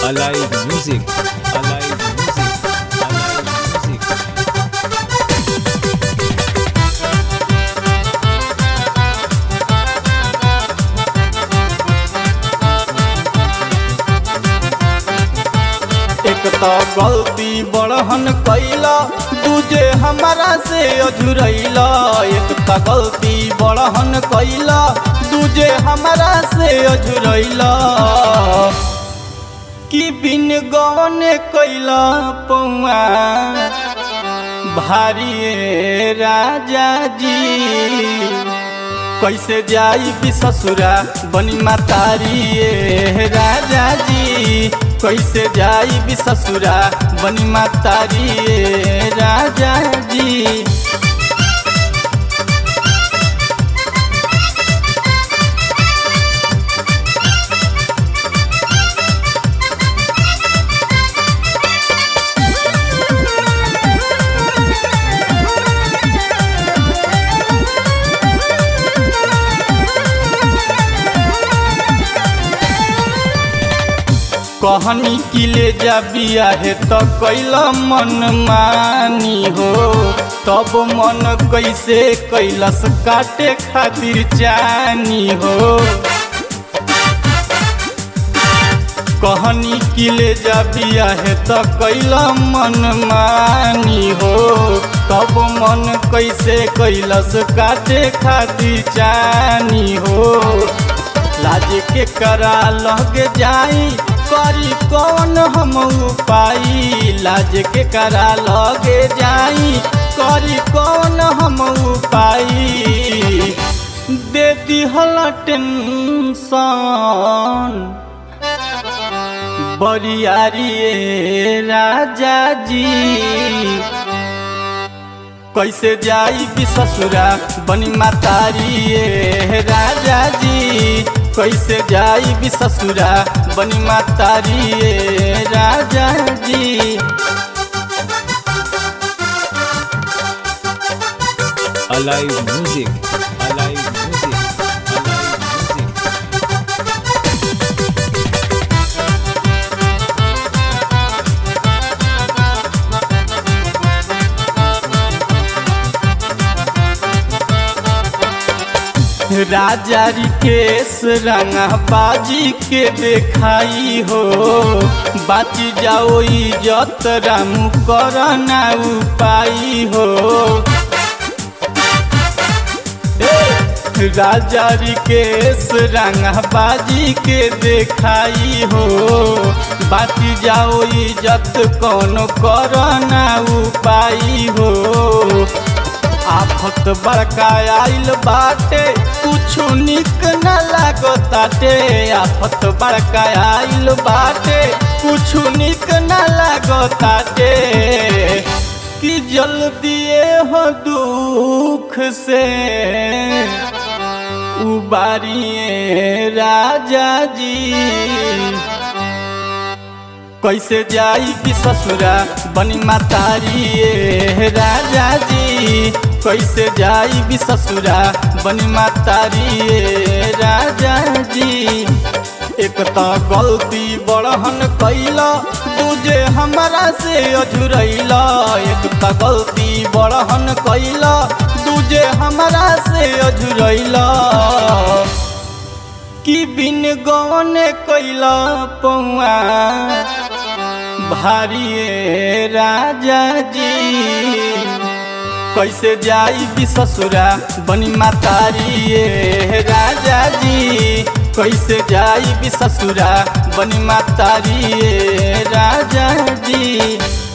Alive Music. Alive Music. Alive Music. एक तो गलती बड़हन कैला दूजे हमारा से अझुरैला एक तो गलती बड़हन कैला दूजे हमारा से अझुरैला कि बिन गौन कैला पौआ भारी राजा जी कैसे जाई भी ससुरा बनी मातारी ए राजा जी कैसे जाई भी ससुरा बनी मातारी ए राजा जी कहनी कि ले जा बिया है तो कैला मन मानी हो तब मन कैसे कैलस काटे खातिर जानी हो कहनी कि ले जा बिया है तो कैला मन मानी हो तब मन कैसे कैलस काटे खातिर जानी हो लाज के करा लग जाई करी कौन हम उपाई लाज के करा लगे जाई करी कौन हम उपाई दे दिहल टेंशन बरियारी ए राजा जी कैसे जाई भी ससुरा बनी मातारी ए राजा जी कैसे जाई भी ससुरा बनी मातारी ए राजा जी Alive Music. Alive Music. Alive Music. राजा रिकेश रंगा बाजी के देखाई हो बाची जाओ इजत राम करना उपाई हो राजा रिकेश रंगा बाजी के देखाई हो बाची जाओ इजत कौन करना उपाई हो आफत बड़का आइल बाटे कुछु निक न लागताटे आफत बड़का आइल बाटे कुछु निक न लागताटे कि जल्दी हो दुख से उबारिए राजा जी कैसे जाई भी ससुरा बनी मातारी ए राजा जी कैसे जाई भी ससुरा बनी मातारी ए राजा जी एक तो गलती बड़हन कैला दूजे हमारा से अझुरैला एक तो गलती बड़हन कैला दूजे हमारा से अझुरैला कि बिन गौन कैला पौआ भारी ए राजा जी कैसे जाई भी ससुरा बनी मातारी ए राजा जी कैसे जाई भी ससुरा बनी मातारी ए राजा जी